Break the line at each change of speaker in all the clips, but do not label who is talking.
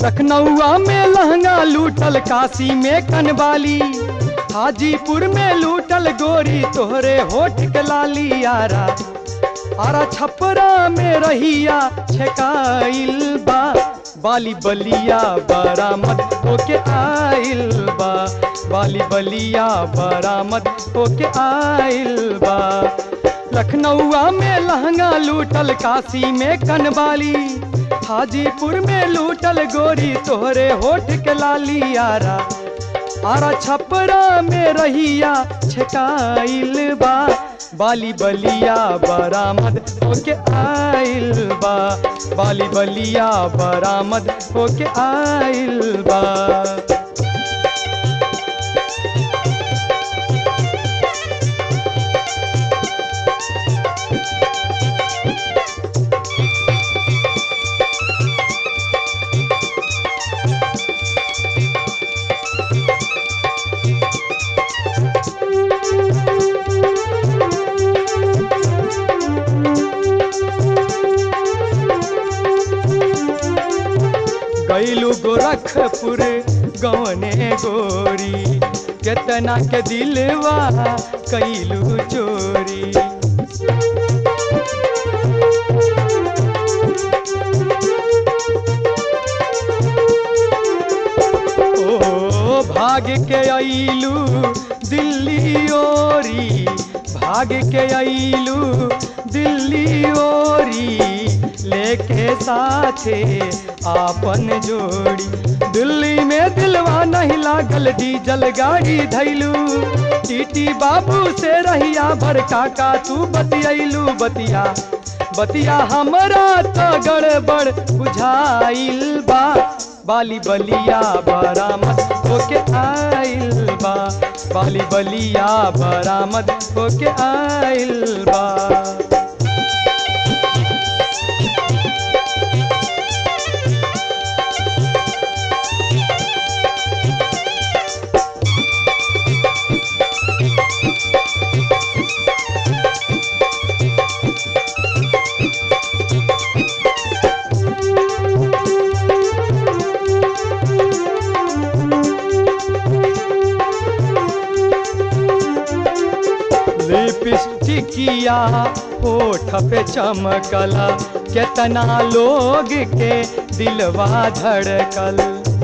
लखनऊआ में लहंगा लूटल काशी में कनवाली हाजीपुर में लूटल गोरी तोहरे होठ के लाली यारा आरा छपरा में रहिया छकाइल बा बाली बलिया बरामद होके आइल बा बाली बलिया बरामद होके आइल बा लखनऊआ में लहंगा लूटल काशी में कनवाली हाजीपुर में लूटल गोरी तोहरे होठ के लाली यारा आरा छपरा में रहिया छकाइल बा बाली बलिया बरामद होके आइल बा बाली बलिया बरामद होके आइल बा गैलू गोरखपुर गवने गोरी केतना के दिलवा कैलू चोरी ओ भाग के अइलू दिल्ली ओरी भाग के अइलू दिल्ली ओरी लेके साथे आपन जोड़ी दिल्ली में दिलवा नहीं लागल डीजल गाड़ी धैलू टीटी बाबू से रहिया भर काका तू बतियलू बतिया बतिया हमरा तो गड़बड़ बुझाइल बा बाली बलिया बरामद होके आइल बा बाली बलिया बरामद होके आइल बा लिपस्टिकिया होठ पे चमकला केतना लोग के दिलवा धड़कल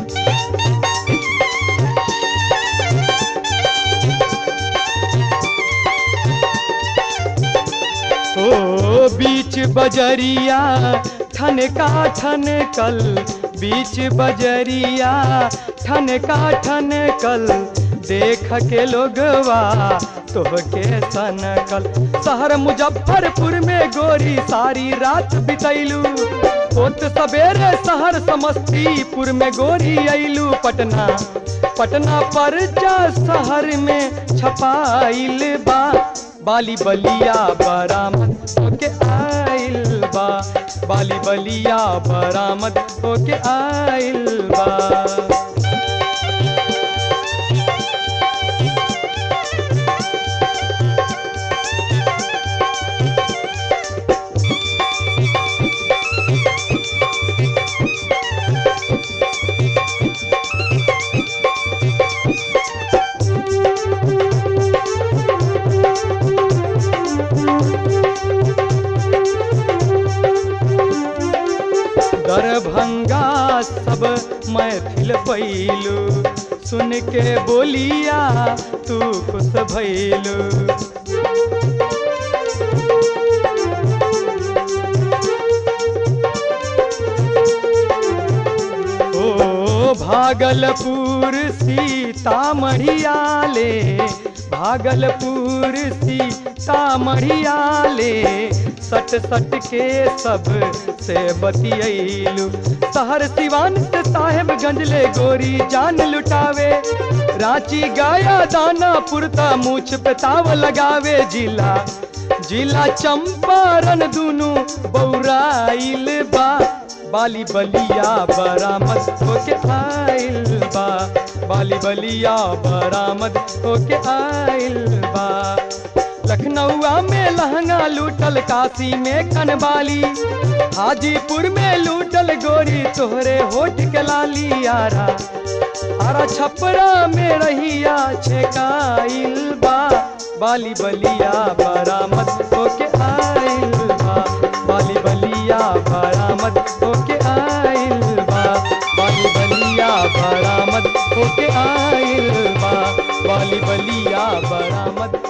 ओ बीच बजरिया ठनका ठनकल बीच बजरिया ठनका ठनकल देख के लोगवा तोहके सनकल शहर मुजफ्फरपुर में गोरी सारी रात बितैलू होत सवेरे शहर समस्तीपुर में गोरी अइलू पटना पटना पर जा शहर में छपाइल बा बाली बलिया बरामद होके आइल बा बाली बलिया बरामद होके आइल बा दरभंगा सब मैथिल पैलू सुन के बोलिया तू खुश भैलू ओ भागलपुर सीतामढ़िया ले भागलपुर सीतामढ़िया ले सट सट के सब से बतियलू शहर सिवान से साहेबगंज ले गोरी जान लुटावे रांची गया दानापुर ता मूछ पे ताव लगावे जिला जिला चंपारण दुनु बौराइल बा बाली बलिया बरामद होके आइल बा बाली बलिया बरामद होके आइल बा लखनऊआ में लहंगा लूटल काशी में कनवाली हाजीपुर में लूटल गोरी गोरी तोहरे होठ के लाली आरा आरा छपरा में रहिया छेकाइल बा बाली बलिया बरामद होके आइल बा बाली बलिया बरामद होके आइल बा बाली बलिया बरामद होके आइल बा बाली बलिया बरामद